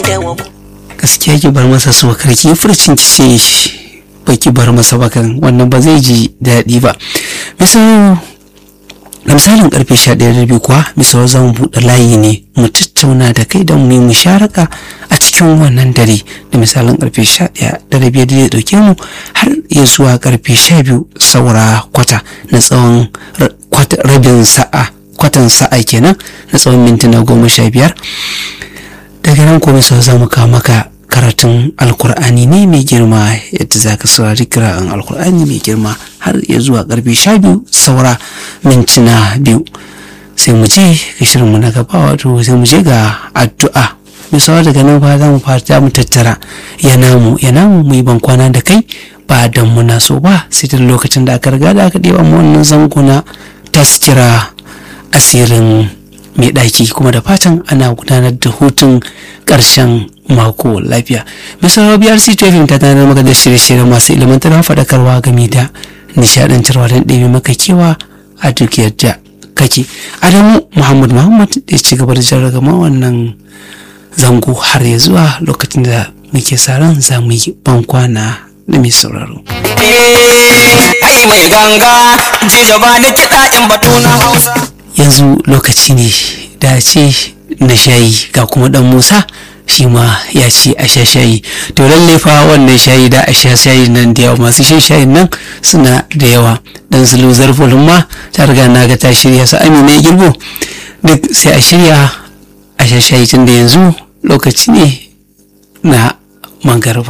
gaskiya ki bar masa so karki furcin ki ce baki bar masa bakan wannan ba zai ji daɗi ba misali da misalin karfe 11 kuwa misali za mu buɗe layi ne mu tattauna da kai don mu yi musharaka a cikin wannan dare da misalin karfe 11 da rabi da zai ɗauke mu har ya zuwa karfe 12 saura kwata na tsawon rabin sa'a kwatan sa'a kenan na tsawon mintuna goma sha biyar daga nan kuma sau za mu kawo maka karatun alkur'ani ne mai girma yadda za ka saurari kira'an alkur'ani mai girma har ya zuwa karfe sha biyu saura mintuna biyu sai mu je ga shirinmu na gaba wato sai mu je ga addu'a misawa daga nan fa za mu fara mu tattara ya namu ya namu mu yi bankwana da kai ba dan muna so ba sai da lokacin da aka riga da aka ɗeba mu wannan zango na taskira asirin mai ɗaki kuma da fatan ana gudanar da hutun ƙarshen mako lafiya misal biyar c ta tanar maka da shirye-shirye masu ilimantarwa faɗakarwa game da nishaɗantarwa don ɗebe maka kewa a duk yadda kake adamu muhammad muhammad ya ci gaba da jarragama wannan zango har ya zuwa lokacin da muke sa ran za mu yi bankwana da mai sauraro. Ai mai ganga, jijo ba ni kiɗa in batu na Hausa. yanzu lokaci ne da ce na shayi ga kuma dan musa shi ma ya ce a sha shayi to lalle fa wannan shayi da a sha shayi nan da yawa masu shan shayin nan suna da yawa dan zulu zarfulun ma ta riga na ga ta shirya su amina ya girbo duk sai a shirya a sha shayi tun da yanzu lokaci ne na mangarba